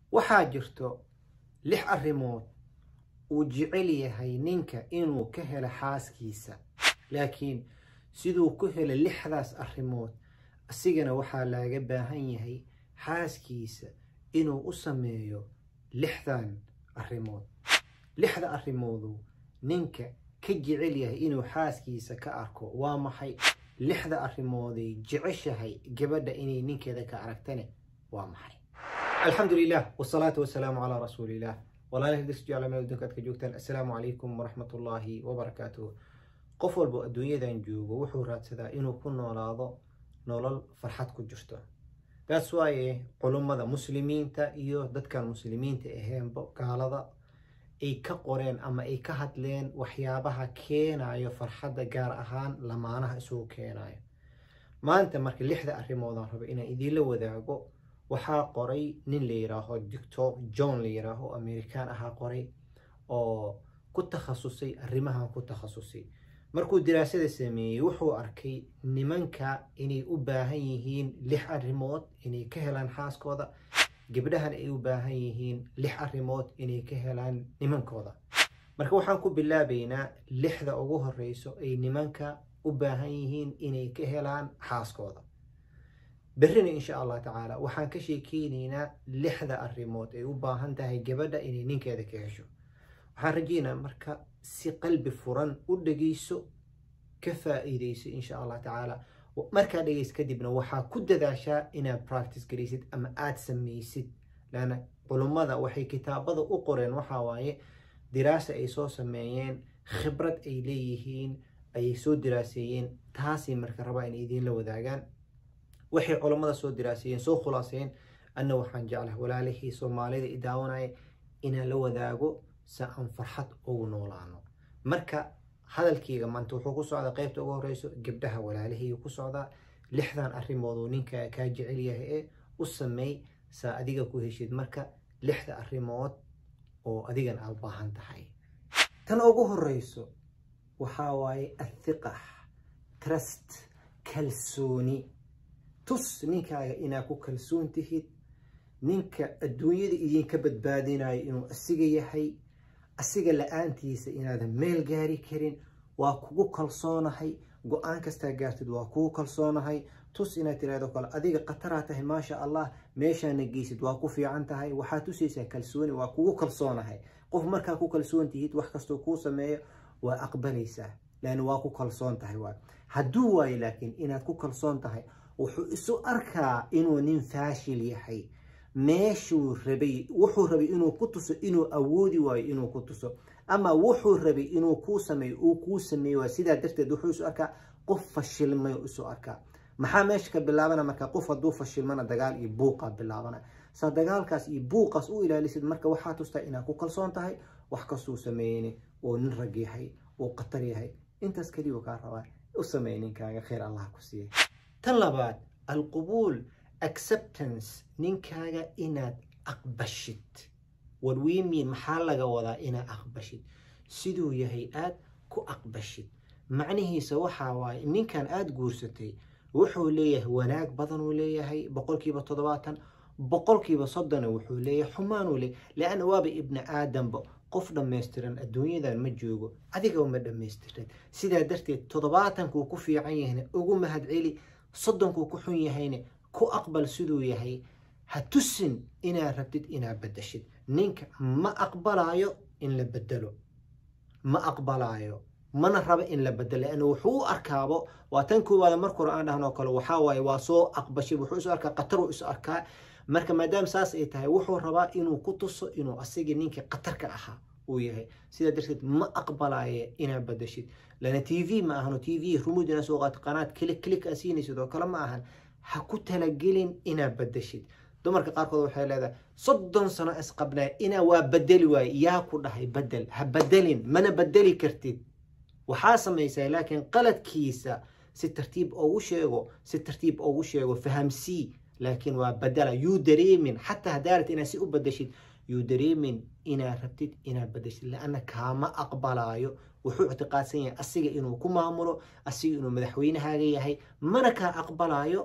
waxaa jirto lix arrimood uu jecel yahay ninka inuu ka helo xaaskiisa laakiin siduu ku helo lixdaas arrimood asigana waxaa laaga baahan yahay xaaskiisa inuu u sameeyo lixdan arrimood lixda arrimoodu ninka ka jecel yahay inuu xaaskiisa ka arko waa maxay lixda arrimooday jeceshahay gabadha inay ninkeeda ka aragtane waa maxay alxamdu lilah wsalaatu wasalaamu calaa rasuuliillah walaalahi dis jecla meel adduunka aad ka joogtaan assalaamu calaykum waraxmat ullaahi wabarakaatuh qof walbo adduunyadan joogo wuxuu raadsadaa inuu ku noolaado nolol farxad ku jirto taas waaye culummada muslimiinta iyo dadkan muslimiinta aheenba gaalada ay ka qoreen ama ay ka hadleen waxyaabaha keenayo farxadda gaar ahaan lamaanaha isugu keenayo maanta marka lixda arrimoodaan rabo inaan idiinla wadaago waxaa qoray nin la yiraaho doctor john la yiraaho american ahaa qoray oo ku takhasusay arrimahan ku takhasusay markuu diraasada sameeyey wuxuu arkay nimanka inay u baahan yihiin lix arrimood inay ka helaan xaaskooda gabdhahan ay u baahan yihiin lix arrimood inay ka helaan nimankooda marka waxaan ku bilaabaynaa lixda ugu horeyso ay nimanka u baahan yihiin inay ka helaan xaaskooda berrina insha allah tacaala waxaan ka sheekeyneynaa lixda arrimood ay u baahan tahay gabadha inay ninkeeda ka hesho waxaan rajeynaa marka si qalbi furan u dhegeyso ka faa-iideyso insha allah tacaala markaa dhegeys kadibna waxaa ku dadaashaa inaad practice garaysid ama aada sameysid laana culummada waxay kitaabada u qoreen waxaa waaye diraasa ay soo sameeyeen khibrad ay leeyihiin ayay soo diraaseeyeen taasay marka rabaa inay idiinla wadaagaan waxay culummada soo diraaseeyeen soo khulaaseen anna waxaan jeclaha walaalihii soomaalida i daawanaya inaan la wadaago si aan farxad ugu noolaano marka hadalkeyga maanta wuxuu ku socdaa qeybta ugu horeyso gabdhaha walaalihii ku socdaa lixdan arrimooduu ninka kaa jecel yahay ee u sameey saa adiga ku heshid marka lixda arrimood oo adigan aad baahan tahay tan ugu horeyso waxaa waaye athiqax trust kalsooni tus ninkaaga inaad ku kalsoon tihid ninka adduunyada idinka badbaadinayo inuu asiga yahay asiga la-aantiisa inaadan meel gaari karin waa kugu kalsoonahay go-aan kastaa gaartid waa kugu kalsoonahay tus inaad tiraahdo kale adiga khataraa tahay maasha allah meeshaana geysid waa ku fiican tahay waxaad tusaysaa kalsooni waa kugu kalsoonahay qof markaa ku kalsoon tihid wax kastoo kuu sameeyo waa aqbalaysaa lan waa ku kalsoon tahay waa hadduu waayo laakiin inaad ku kalsoon tahay wuxuu isu arkaa inuu nin faashil yahay meeshuu rabay wuxuu rabay inuu ku tuso inuu awoodi waayo inuu ku tuso ama wuxuu rabay inuu kuu sameeyo uu kuu sameeyo waa sidaa darteed wuxuu isu arkaa qof fashilmay isu arkaa maxaa meesha ka bilaabana marka qof hadduu fashilmana dagaal iyo buuqa bilaabana saa dagaalkaas iyo buuqaas u ilaalisid marka waxaa tustaa inaad ku kalsoon tahay wax kastuu sameeyeyni uu nin rag yahay uu khatar yahay intaas keliya kaa rabaa u sameey ninkaaga khayr allah ku siiyay tan labaad alqubuul acceptance ninkaaga inaad aqbashid what we mean maxaa laga wadaa inaad aqbashid siduu yahay aad ku aqbashid macnihiisa waxaa waaye ninkan aada guursatay wuxuu leeyahay wanaag badanuu leeyahay boqolkiiba toddobaatan boqolkiiba soddona wuxuu leeyahay xumaanuu leeyahy leanna waaba ibni aadamba qof dhammaystiran adduunyadan ma joogo adiga uma dhammaystiran sidaa darteed toddobaatankuu ku fiican yahayna ugu mahad celi soddonkuu ku xun yahayna ku aqbal siduu yahay ha tusin inaad rabtid inaad bedeshid ninka ma aqbalaayo in la bedelo ma aqbalaayo mana rabo in la bedelo leanna wuxuu u arkaabo waa tan koowaada markore aan dhahnoo kale waxaa waaye waa soo aqbashay wuxuu isu arkaa qataruu isu arkaa marka maadaama saas ay tahay wuxuu rabaa inuu ku tuso inuu asigii ninkii qatarka ahaa uu yahay sidaa darteed ma aqbalaaye inaad bedeshid lana t v ma ahano t v rumud inaa soo qaato qanaad kilik kilik aa siinaysid oo kale ma ahan ha ku talagelin inaad bedeshid dumarka qaarkood waxay leedahay soddon sano isqabnaa inaa waa bedeli waaye yaa ku dhahay bedel ha bedelin mana bedeli kartid waxaa samaysaa laakiin qaladkiisa si tartiib ugu sheego si tartiib ugu sheego fahamsii laakiin waa bedela yuu dareemin xataa hadaarat inaad si u bedeshid yuu dareemin inaad rabtid inaad bedeshid laanna kaama aqbalaayo wuxuu ictiqaadsan yahay asiga inuu ku maamulo asiga inuu madaxweynahaaga yahay mana kaa aqbalaayo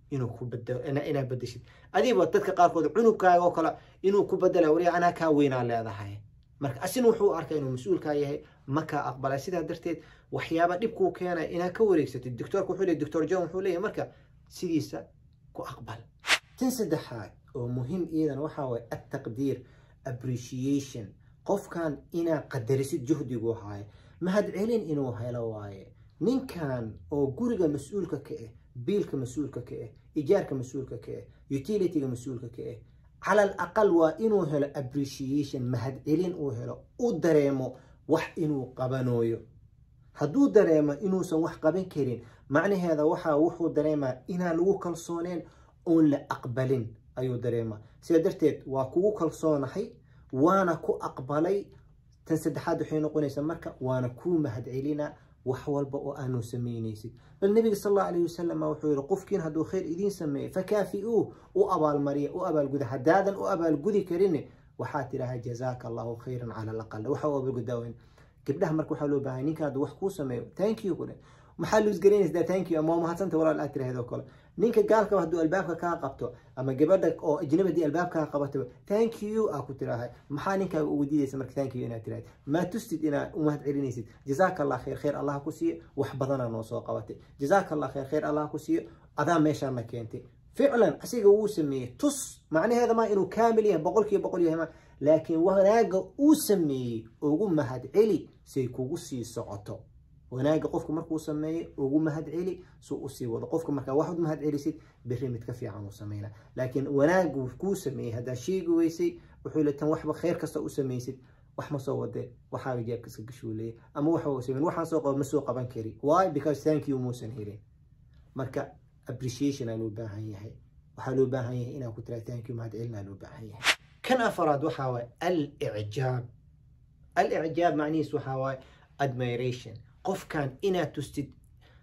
inuu ku bedelo inaad bedeshid adiba dadka qaarkood cunugkaaga oo kale inuu ku bedela wariya anaa kaa weynaa leedahay marka asina wuxuu arkaa inuu mas-uulkaa yahay ma kaa aqbalay sidaa darteed waxyaaba dhibkuu keenaya inaad ka wareegsatid doctoorka wuxuu leeyahy doctor john wuxuu leeyahay marka sidiisa ku aqbal tan saddexaad oo muhiim iidan waxaa waye attaqdiir appreciation qofkan inaad qadarisid juhdigu haayo mahadcelin inuu helo waaye ninkan oo guriga mas-uulka ka ah biilka mas-uulka ka ah ijaarka mas-uulka ka ah utilityga mas-uulka ka ah cala al aqal waa inuu helo appreciation mahadcelin uu helo u dareemo wax inuu qabanooyo hadduu dareemo inuusan wax qaban karin macnaheeda waxaa wuxuu dareemaa inaan lagu kalsooneen oon la aqbalin ayuu dareemaa sida darteed waa kugu kalsoonahay waana ku aqbalay tan saddexaad waxay noqonaysaa marka waana kuu mahadcelina wax walba oo aanu samaynaysid bal nabiga sal allahu alayhi wasalam wuxuu yihi qofkiin hadduu khayr idiin sameeyo fakaafi-uu u abaalmariya u abaalguda haddaadan u abaalgudi karin waxaa tidhaha jazaaka allahu khayran cala alaqal waxa u abaalgudaaweyn gabdhaha marka waxaa loo baahanya ninka hadduu wax kuu sameeyo thank you kule maxaa luusgaraynaysaa thank you ama waa mahadsanta walaal aad tiraahdo kale ninka gaalka hadduu albaabka kaa qabto ama gabadha oo ajnabadii albaabkaa qabato thank you aa ku tirahay maxaa ninkaaga ugu diidaysa marka thank you inaad tiraahid maa tustid inaad u mahad celinaysid jazaaka allah khayr khayr allah ku siiyo wax badanaa noo soo qabatay jazaaka allah khayr khayr allah ku siiyo adaa meeshaana keentay ficlan asiga wuu sameeyey tus macnaheeda maa inuu kaamil yahay boqolkiiba boqol yahay ma laakiin wanaaga uu sameeyey ugu mahad celi say kugu sii socoto wanaaga qofka markuu sameeyo ugu mahad celi suu usii wado qofka markaa waxaad mahad celisid berri mid ka fiican uu sameynaa laakiin wanaagu kuu sameeyey haddaa sheegi weysay wuxuu le tan waxba khayr kasta u samaysid wax ma soo wade waxaaga jeebka iska gashuu leeyahy ama waxa uu sameyn waxaan soo qaba ma soo qaban kari why because thank you muusan helin marka appreciation aa loo baahan yahay waxaa loo baahan yahay inaa ku tiraa thank you mahad celinaa loo baahan yahay kan afaraad waxaa waaye al-icjaab al-icjaab macnihiis waxaa waaye admiration qofkan inaad tustid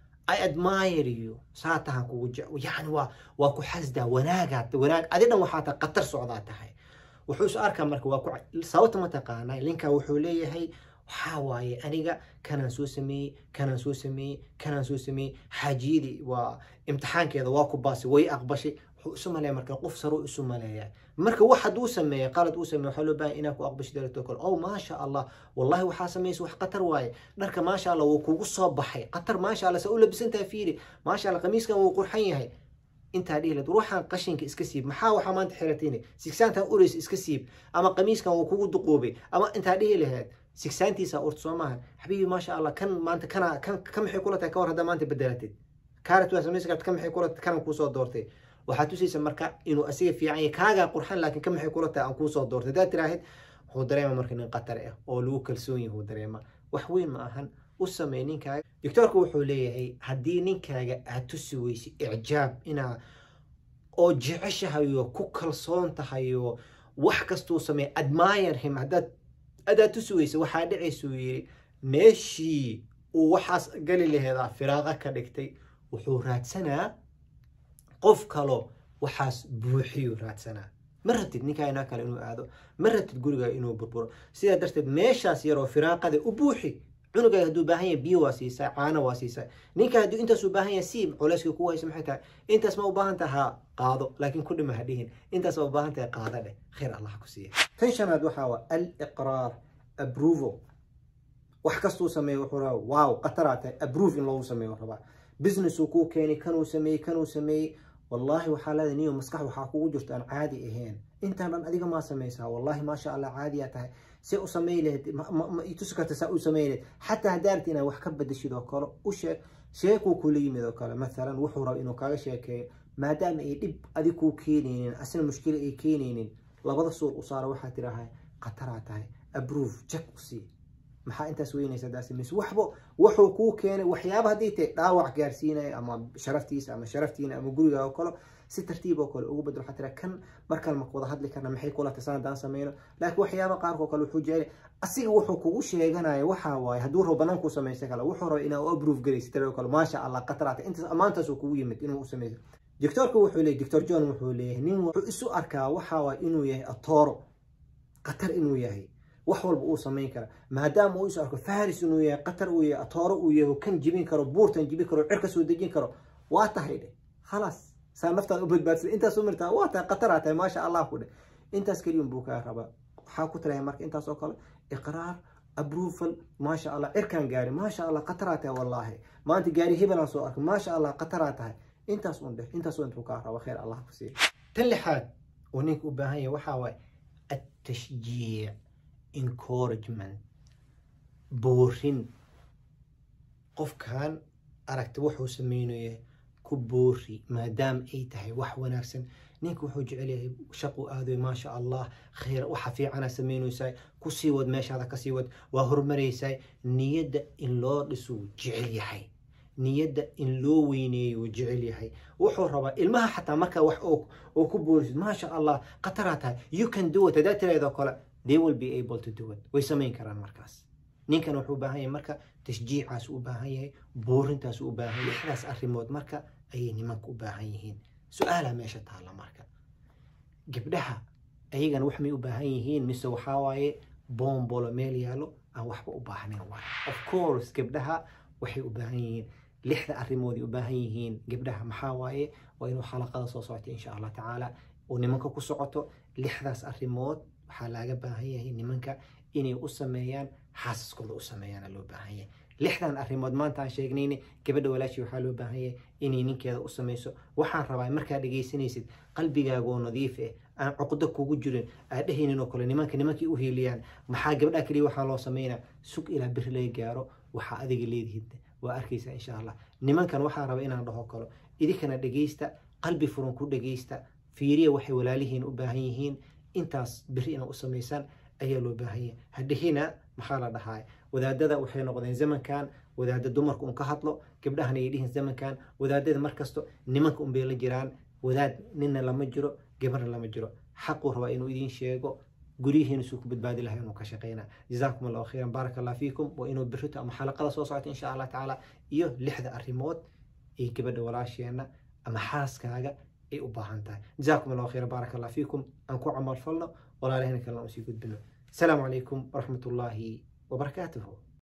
i admire you saa tahan kugu yani waa waa ku xasdaa wanaagaad wanaag adi dhan waxaa tahay qatar socdaa tahay wuxuu is arkaa marka waa ku sababta ma taqaanaa linka wuxuu leeyahay waxaa waaye aniga kanaan soo sameeyey kanaan soo sameeyey kanaan soo sameeyey xaajiyadii waa imtixaankeeda waa ku baasay way aqbashay wuxuu isu maleeya marka qof saruu isu maleeya marka wax hadduu sameeya qalad uu sameeya waxaa loo baahan inaa ku aqbashi darato kale oh maasha allah wallahi waxaa samaysa wax qatar waaye dharka maasha allah wuu kugu soo baxay qatar maasha allah sa u labisantaha fiiri maasha allah qamiiskan wuu qurxan yahay intaa dhihi lahayd ruuxan qashinka iska siib maxaa waxaa maanta xiratayni sigsaantan urays iska siib ama qamiiskan wuu kugu duquubay ama intaa dhihi lahayd sigsaantiisa urta soo maaha xabiibi maasha allah kan maanta kana kan ka maxay kula tahay ka war haddaa maanta bedelatid kaarat waa samaysa karta ka maxay kula kanan kuusoo doortay waxaa tusaysa marka inuu asiga fiican yahay kaagaa qurxan laakiin ka maxay kula tahay aan kuusoo doortay haddaad tiraahid wuxuu dareema marka nin qatar ah oo lagu kalsoon yahay dareema wax weyn ma ahan u samey ninkaaga doctoorku wuxuu leeyahay haddii ninkaaga aad tusi weysid icjaab inaa oo jeceshahayo ku kalsoon tahayo wax kastuu sameey admire him haddaad adaad tusi weysa waxaa dhacaysuu yidhi meeshii uu waxaas gali laheedaa firaaqa ka dhigtay wuxuu raadsanaa qof kalo waxaas buuxiyuu raadsanaa ma ratid ninkaa inaa kale inuu aado ma ratid gurigaa inuu burburo sidaa darteed meeshaas yaroo firaaqada u buuxi cunugaaga hadduu baahan yahay biyo waa siisaa caano waa siisaa ninka hadduu intaas u baahan yahay siib culeyska ku haysa maxay tahay intaas ma u baahan tahay ha qaado laakiin ku dhima ha dhihin intaas ma u baahan tahay qaado dheh khayr allah ku siiya tan shanaad waxaa waa al-iqraar approval wax kastuu sameeyo wuxuu rabaa wow qataraa tahay approve in loogu sameeyo rabaa business uu kuu keenay kanuu sameeyey kanuu sameeyey wallaahi waxaa leedahay niyo maskax waxaa kugu jirto aan caadi ahayn intaan dhan adiga maa samaysaa wallaahi maasha allah caadiyaa tahay si u samey lahayd ma itusi karta saa u samey lahayd xataa haddaarti inaad wax ka badashid oo kale u sheeg sheekuu kula yimid oo kale mathalan wuxuu raba inuu kaaga sheekeeyo maadaama ay dhib adig kuu keenaynin asna mushkila ay keenaynin labada suur u saara waxaa tidhaahay khataraa tahay approve jak u sii maxaa intaas weynaysa daas mise waxba wuxuu kuu keenay waxyaaba haddii tahay dhaawac gaarsiinaya ama sharaftiisa ama sharaftiina ama guriga oo kale si tartiib oo kale ugu bedel waxaa tira kan markaan ma wada hadli karna maxay kula tasan haddaan sameyno laakiin waxyaaba qaarkoo kale wuxuu jecel asiga wuxuu kugu sheeganaya waxaa waaye hadduu rabo banaankuu samaysta kale wuxuu raba inaa u approve garaysa tira oo kale maasha allah qataraata intaas ammaantaas uu kugu yimid inuu u sameyso doctorku wuxuu leeyahy doctor john wuxuu leeyahay nin wuxuu isu arkaa waxaa waaye inuu yahay atooro qatar inuu yahay wax walba uu samayn kara maadaama uu isu arko faris inuu yahay qatar uu yahay atooro uu yahay kan jibin karo buurtan jibin karo cirka soo dejin karo waa tahay dhe khalaas saa naftaada u badbaadsan intaas u mirtaa waa tahay qataraa tahay maasha allah ku dheh intaas keliyun buu kaa rabaa waxaa ku tirahay marka intaas oo kale iqraar approval maasha allah cirkaan gaari maasha allah qataraa tahay wallaahi maanta gaari hebelaan soo arkay maasha allah qataraa tahay intaas un dheh intaas intuu kaa raba khayr allah ku siiya tan lixaad uu ninka u baahan yahay waxaa waaye التشجيع encouragement boorin qofkan aragta wuxuu sameynaya ku boori maadaama ay tahay wax wanaagsan ninka wuxuu jecel yahay shaqu aadoy maasha allah khayr waxa fiicana sameynaysaa kusii wad meeshaada kasii wad waa horumaraysaa niyadda in loo dhisuu jecel yahay niyadda in loo weyneeyo uu jecel yahay wuxuu rabaa ilmaha xataa markaa wax oo ku boorisid maasha allah qataraa tahay you can do it hadaa tirahdoo kale they will be able to do it way samayn karaan markaas ninkan wuxuu u baahan yahay marka tashjiicaas u baahan yahay boorintaas u baahan yahay lixdaas arrimood marka ayay nimanka u baahan yihiin su-aalaa meesha taalla marka gabdhaha ayagana wax may u baahan yihiin mise waxaa waaye boombolo meel yaalo aan waxba u baahnayn waay of course gabdhaha waxay u baahan yihiin lixda arrimoodii u baahan yihiin gabdhaha maxaa waaye waa inuu xalaqada soo socota insha allah tacaala oo nimanka ku socoto lixdaas arrimood waxaa laaga baahan yahay nimanka inay u sameeyaan xaasaskooda u sameeyaana loo baahan yahay lixdan arrimood maanta aan sheegnayne gabadha walaashii waxaa loo baahan yahay inay ninkeeda u samayso waxaan rabaa markaa dhegaysanaysid qalbigaagoo nadiif eh aan cuqdo kugu jirin aad dhehaynin oo kale nimanka nimankii u hiiliyaan maxaa gabdhaha keliya waxaa loo sameynaa sug ilaa biri laga gaaro waxaa adiga leedihid waa arkaysaa insha allah nimankan waxaa raba inaan dhaho kalo idinkana dhegaysta qalbi furan ku dhegaysta fiiriya waxay walaalihiin u baahan yihiin intaas biri inaad u samaysaan ayaa loo baahan yahay hadhihina maxaa la dhahaa wadaadada waxay noqdeen zamankan wadaada dumarka un ka hadlo gabdhahana ay dhihin zamankan wadaadada markasto nimanka un bay la jiraan wadaad ninna lama jiro gabarna lama jiro xaquu rabaa inuu idiin sheego guryihiina suu ku badbaadi lahay inuu ka shaqeyna jazaakum allahu khayran baaraka allah fiikum waa inuu birito ama xalaqada soo socota insha allah tacaala iyo lixda arrimood ee gabadha walaasheenna ama xaaskaaga ay u baahan tahay jazaakum allahu khayran baaraka allah fiikum aan ku camal falno walaalahina kalena usii gudbino السلام عليكم ورحمة الله وبركاته